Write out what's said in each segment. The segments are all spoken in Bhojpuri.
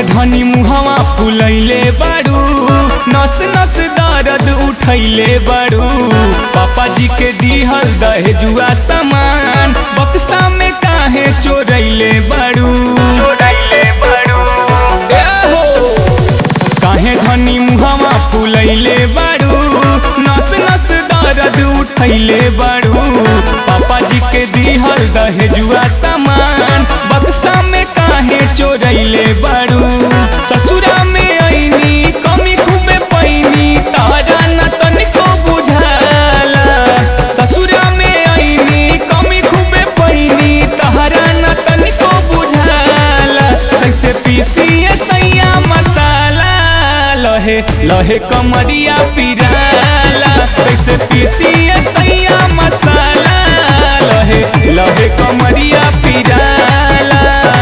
धनी मुहवा फुलैले बाड़ू नस नस दर्द उठैले बाड़ू पापा जी के दिहल दहेजुआ सामान बक्सा में काहे चोरैले बाड़ू चोरैले बाड़ू ए हो काहे धनी मुहवा फुलैले बाड़ू नस नस दर्द उठैले बाड़ू पापा जी के दिहल दहेजुआ सामान बक्सा में काहे चोरैले बाड़ू ससुरा में ऐनी कमी खूबे पैनी तारा न तनिको बुझाला ससुरा में ऐनी कमी खूबे पैनी तारा न तनिको बुझाला कैसे पीसिए सैया मसाला लहे लहे कमरिया पिराला कैसे पीसिए सैया मसाला लहे लहे कमरिया पिराला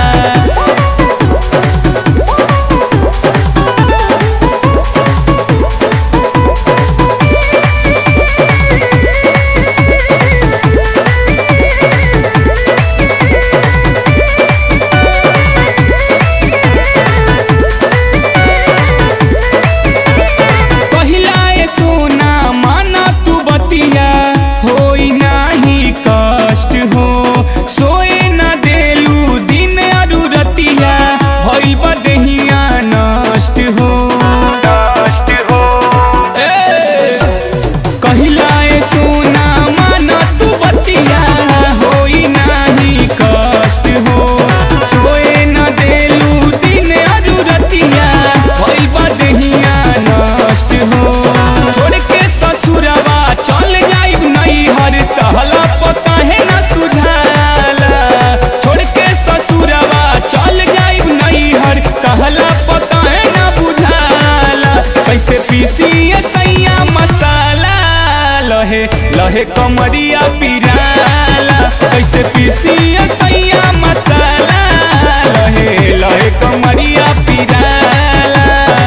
पहिला ए सोना माना तू बतिया होई नाही कष्ट हो सोए न देलू दिन अरु रतिया भइल बदहिया नष्ट हो नष्ट हो कहिला ए सोना माना तू बतिया होई नाही कष्ट हो सोए न देलू दिन अरु रतिया भइल बदहिया नष्ट हो छोड़ के ससुरवा चल जाई नहीं हर कहला पता है न सुझाला छोड़ के ससुरवा चल जाई नहीं हर कहला पता है न बुझाला कैसे पीसिए सैया मसाला लहे लहे कमरिया पिराला कैसे पीसिए सैया मसाला लहे लहे कमरिया पिराला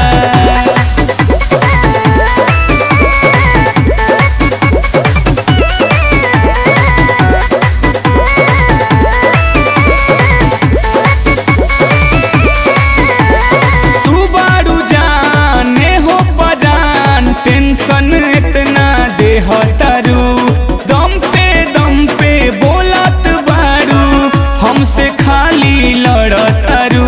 तू बारू जाने हो परान टेंशन इतना दे हो तारू दम पे दम पे बोलत बारू हमसे खाली लड़तारू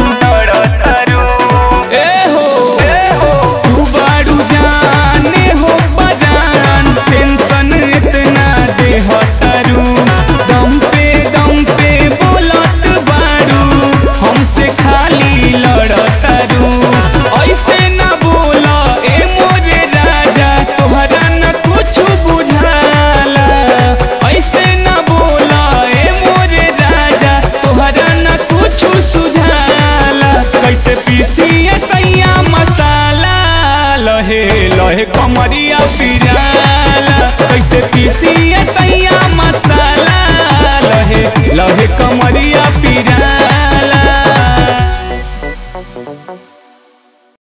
ए हो तू बारू जाने हो परान टेंशन इतना दे हो तारू दम पे दम पे बोलत बारू हमसे खाली लड़तारू ऐसे न बोला ए मोरे राजा तोहरा न कुछ बुझाला ऐसे न बोला ए मोरे राजा तोहरा न कुछ सुझाला कैसे पीसिए सैया मसाला लहे लहे कमरिया पिराला कैसे पीसिए